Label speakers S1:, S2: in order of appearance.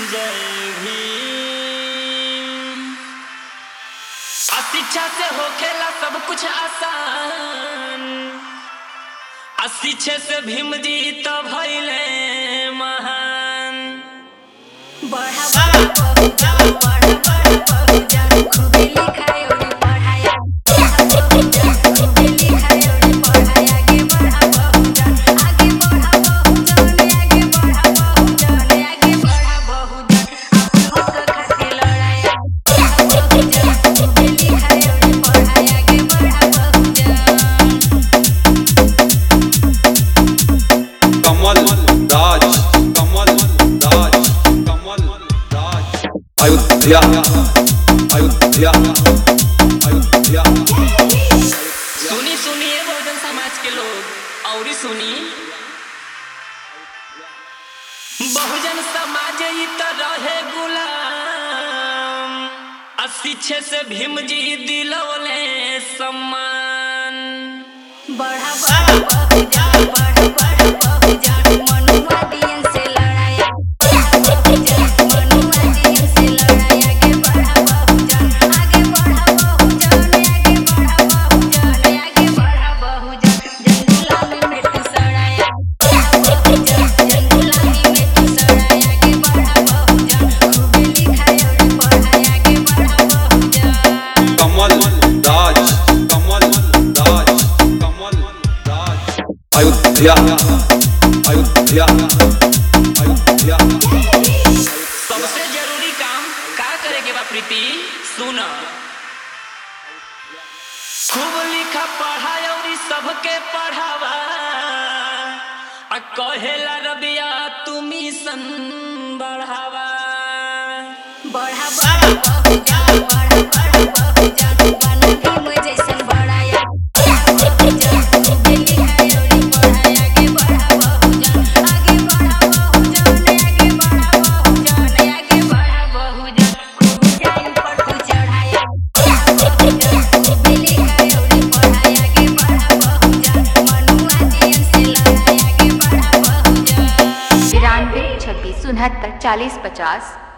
S1: जय भीम आ शिक्षा से होखेला सब कुछ आसान आ शिक्षे से भीम जी तो भइले महान
S2: बढ़ा बढ़ा बहुजा बढ़ा बढ़ा बहुजा खूबे लिखाए और पढ़ाया बहुजा खूबे लिखाए और पढ़ाया आगे बढ़ा बहुजा आगे बढ़ा बहुजा आगे बढ़ा बहुजा आगे बढ़ा बहुजा अपन हक खातिर लड़ाया बहुजा खूबे लिखाए और पढ़ाया आगे बढ़ा बहुजा
S3: कमल राज कमल राज कमल राज अयोध्या अयोध्या अयोध्या
S1: सुनी सुनिए बहुजन समाज के लोग और सुनी बहुजन समाज ई तो रहे गुलाम आ शिक्षे से भीम जी दिलवले सम्मान
S2: बढ़ा बढ़ा बहुजा बढ़ा बढ़ा बहुजा मनुआ दियन से लड़ाया बहुजा मनुआ दियन से लड़ाया आगे बढ़ा बहुजा आगे बढ़ा बहुजा आगे बढ़ा बहुजा आगे बढ़ा बहुजा जंगला में मिट्टी सड़ाया बहुजा जंगला में मिट्टी सड़ाया आगे बढ़ा बहुजा खूबे लिखाया और पढ़ाया आगे बढ़ा बहुजा
S3: कमल राज कमल राज कमल राज अयोध्या अयोध्या अयोध्या
S1: सबसे जरूरी काम का करे के बा प्रीति सुन खूब लिखा पढ़ा और सबके पढ़ावा आ कहेला रबिया तू मिशन बढ़ावा
S2: बढ़ा बढ़ा बहुजा बढ़ा बढ़ा बहुजा बना भीम जैसन बढ़ाया बहुजा खूबे लिखाए और पढ़ाया आगे बढ़ा बहुजा आगे बढ़ा बहुजा आगे बढ़ा बहुजा आगे बढ़ा बहुजा खूब टाइम पर तू चढ़ाया बहुजा खूबे लिखाए और पढ़ाया आगे बढ़ा बहुजा मनुआ दियन से लड़ाया आगे बढ़ा बहुजा
S4: तिरानवे छब्बीस उनहत्तर चालीस पचास